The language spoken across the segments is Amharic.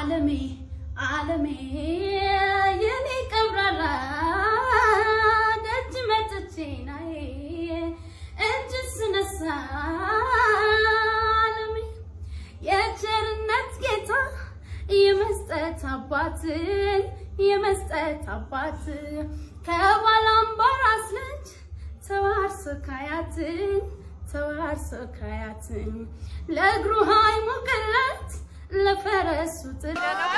ዓለሜ ዓለሜ የኔ ቀብራራ ደጅ መጥቼ ናይ እጅ ስነሳ ዓለሜ የቸርነት ጌታ የመስጠት አባትን የመስጠት አባት ከባላምባራስ ልጅ ተዋርሶ ካያትን ተዋርሶ ካያትን ለእግሩ ሃይ ሙቅለት ለፈረሱ ጥላ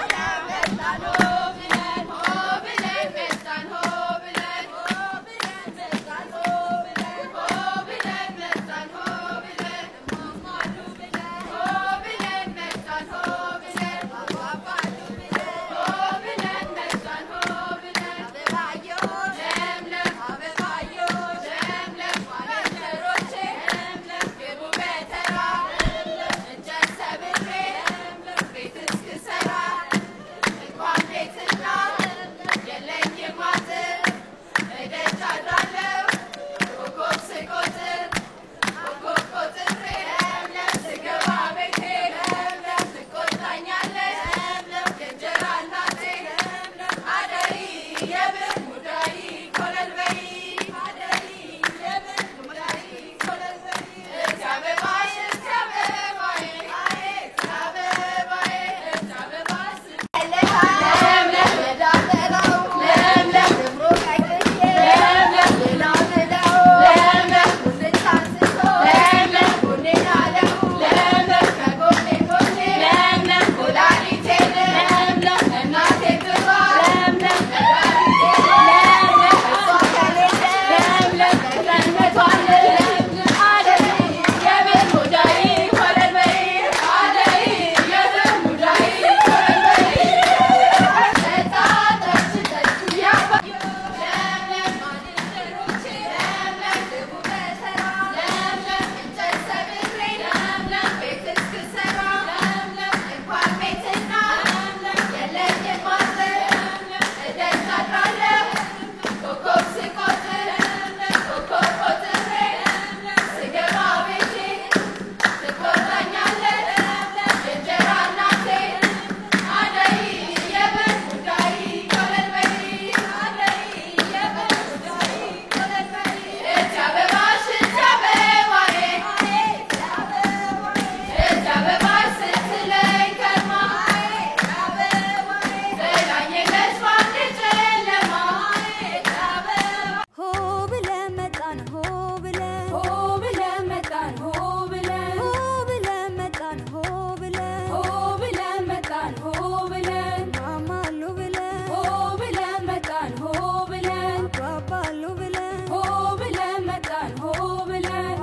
ሆ ብለን መጣን ሆ ብለን ሆ ብለን መጣን ሆ ብለን ሆ ብለን መጣን ሆ ብለን ሆ ብለን መጣን ሆ ብለን ማማሉ ብለን ሆ ብለን መጣን ሆ ብለን ባባሉ ብለን ሆ ብለን መጣን ሆ ብለን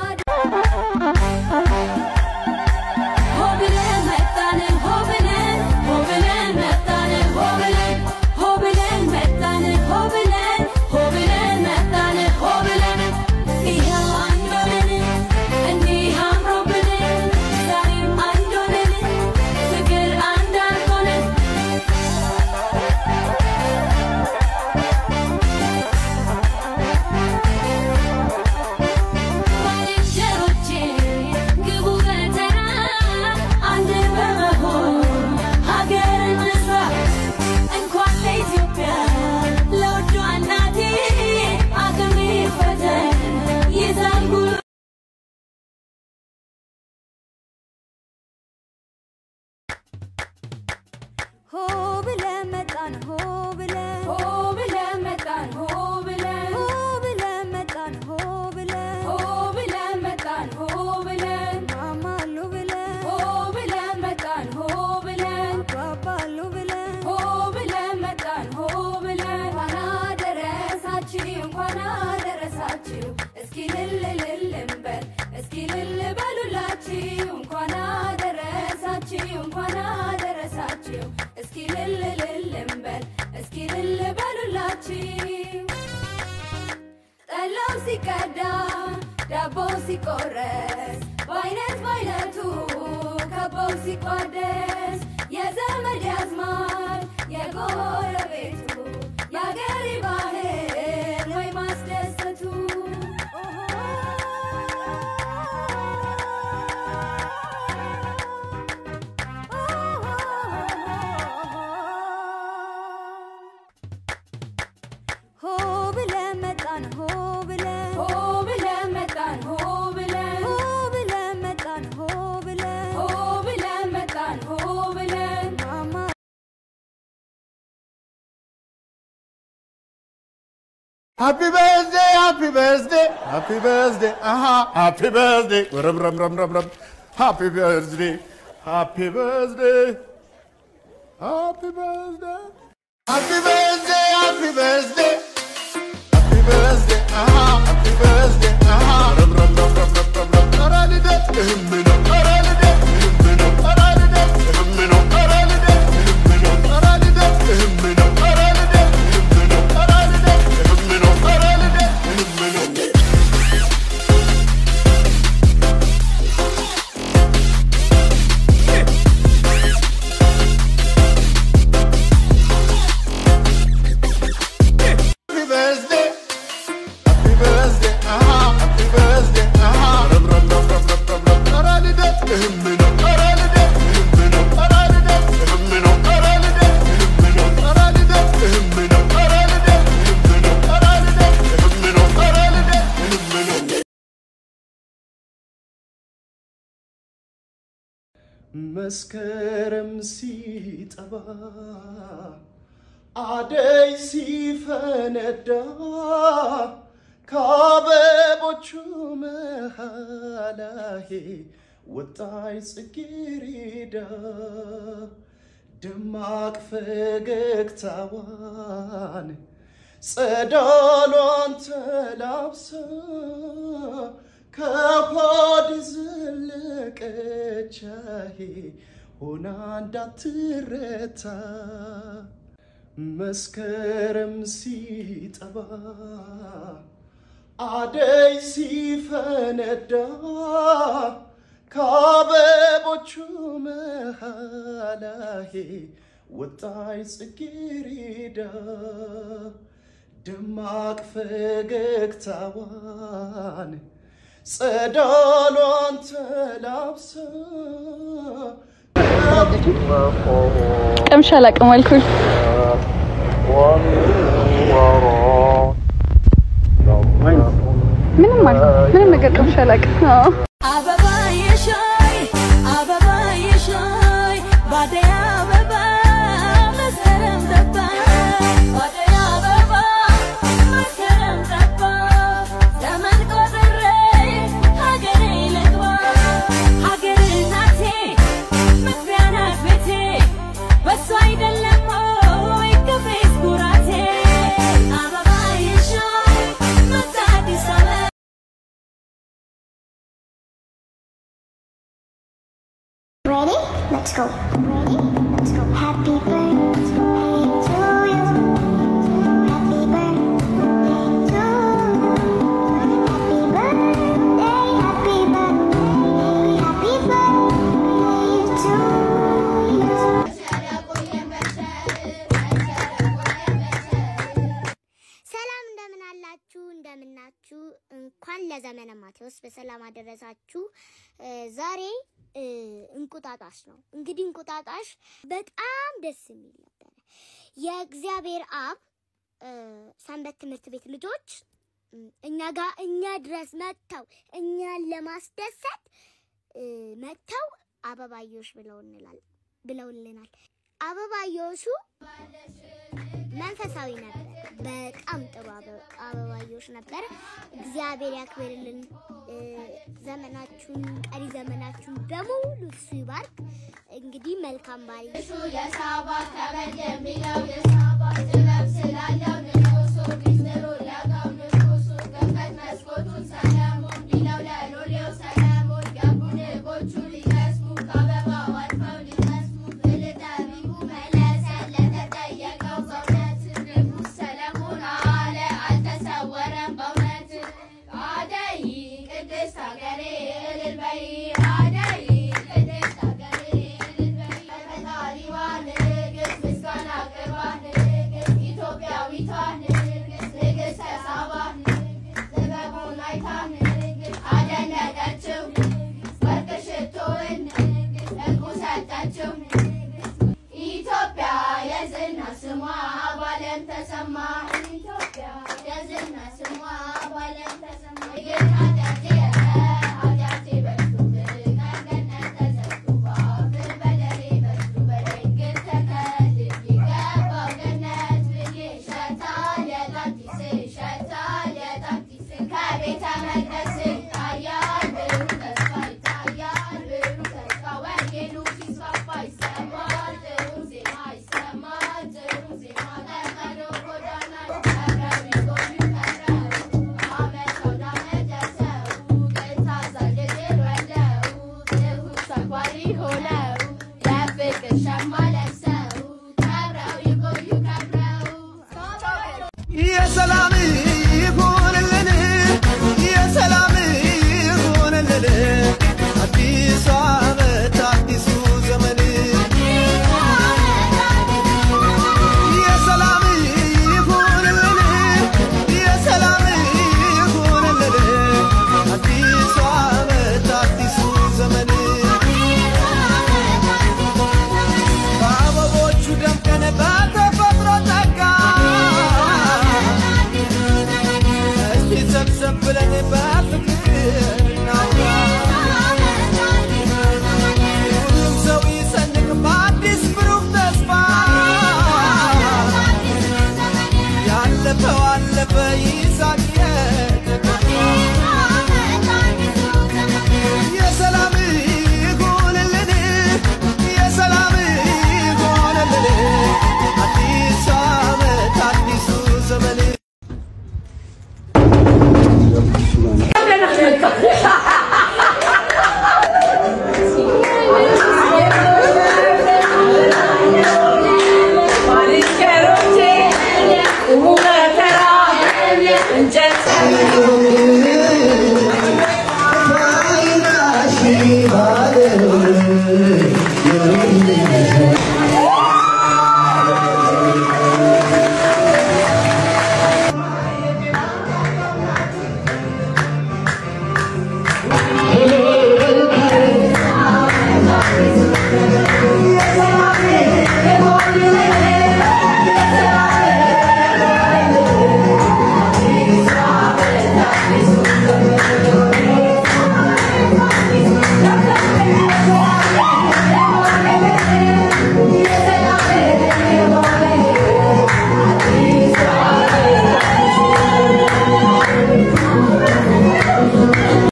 ሆ ብለን መጣን ሆ ብለን ሆ ብለን መጣን ሆ ብለን ሆ ብለን መጣን ሆ ብለን ሆ ብለን መጣን ሆ ብለን ይኸው አንድ ሆነን እንዲህ አምሮብን ዛሬም አንድ ሆነን ፍቅር አንድ አድርጎን ባልንጀሮቼ ግቡ በተራ አንድ በመሆን ሀገር እንስራ እንኳን ለኢትዮጵያ ለውዷ እናቴ አቅም ይፈተን ይዛል ጉል ሆ ብለን መጣን ሆ ብለን ሆ ብለን መጣን ሆ ብለን ሆ ብለን መጣን ሆ ብለን ሆ ብለን መጣን ሆ ብለን ማማሉ ብለን ሆ ብለን መጣን ሆ ብለን ባባሉ ብለን ሆ ብለን መጣን ሆ ብለን እንኳን አደረሳችሁ እንኳን አደረሳችሁ እስኪ ልል ልል እንበል እስኪ ልል በሉላችሁ እንኳን አደረሳችሁ እንኳን አደረሳችሁ እስኪ ልል ልል እንበል እስኪ ልል በሉላችሁ ጠላው ሲቀዳ ዳቦ ሲቆረስ በአይነት በአይነቱ ከበው ሲቋደስ የዘመድ ያዝማድ የጎረቤቱ የአገሬ ባህል ወይ ማስደሰቱ Happy birthday, happy birthday, happy birthday, uh-huh, happy birthday, rum, rum, rum, rum, rum. Happy birthday, happy birthday, happy birthday, happy birthday, happy birthday, happy birthday, uh-huh, happy birthday, uh-huh, rum, rum, rum, rum, rum, rum, rum. Aralide, ehemmino, aralide, ehemmino, aralide, ehemmino, aralide, ehemmino, aralide, ehemmino, aralide, ehemmino, aralide, ehemmino, aralide, ehemmino. Happy birthday. Happy birthday. Uh-huh. Happy birthday. Uh-huh. Rum, rum, rum, rum, rum, rum, rum. Aralide. Ehemmino. Aralide. Ehemmino. Aralide. Ehemmino. Aralide. Ehemmino. Aralide. Ehemmino. Aralide. Ehemmino. Aralide. Ehemmino. Aralide. Ehemmino. መስከረም ሲጠባ አደይ ሲፈነዳ ከአበቦቹ መሃላሄ ወጣይ ጽጌሬዳ ደማቅ ፈገግታዋን ጸዳሏን ተላብሳ ከሆድ ዘለቀቻሄ ሆና እንዳትረታ መስከረም ሲጠባ አደይ ሲፈነዳ ከአበቦቹ መሃላሄ ወጣይ ጽጌሬዳ ደማቅ ፈገግታዋን ጸዳሏን ተላብሳ ቀምሻ አላውቅም አልኩኝ። ምንም አልኩ ምንም ነገር ቀምሻ አላውቅም። አዎ አበባ የሻይ አበባ የሻይ ባደይ አበባ መስከረም ገባ ባደይ አበባ መስከረም ገባ ዘመን ቆጥሬ ሀገሬ ልግባ ሀገር እናቴ መግቢያ ናት ቤቴ በሷ አይደለም ወይ ክብሬስ ኩራቴ አበባ የሻይ መጣ አዲስ አበባ Ready? Let's go. Ready? Let's go. Happy birthday to you. Happy birthday to you. Happy birthday, happy birthday, happy birthday to you. ሰላም እንደምን አላችሁ? እንደምናችሁ? እንኳን ለዘመነ ማቴዎስ በሰላም አደረሳችሁ። እ፣ ዛሬ እ፣ እንቁጣጣሽ ነው። እንግዲህ እንቁጣጣሽ በጣም ደስ የሚል ነበረ። የእግዚአብሔር አብ እ፣ ሰንበት ትምህርት ቤት ልጆች እ፣ እኛ ጋር እኛ ድረስ መጥተው እኛን ለማስደሰት እ፣ መጥተው አበባዮሽ ብለው እንላል ብለውልናል። አበባዮሹ መንፈሳዊ ነበር። በጣም ጥሩ አበ- አበባዮሽ ነበር። እግዚአብሔር ያክብርልን። እ፣ ዘመናችሁን ቀሪ ዘመናችሁን በሙሉ እሱ ይባርክ። እንግዲህ መልካም ባል አደይ ቅድስት ሀገሬ እልል በይ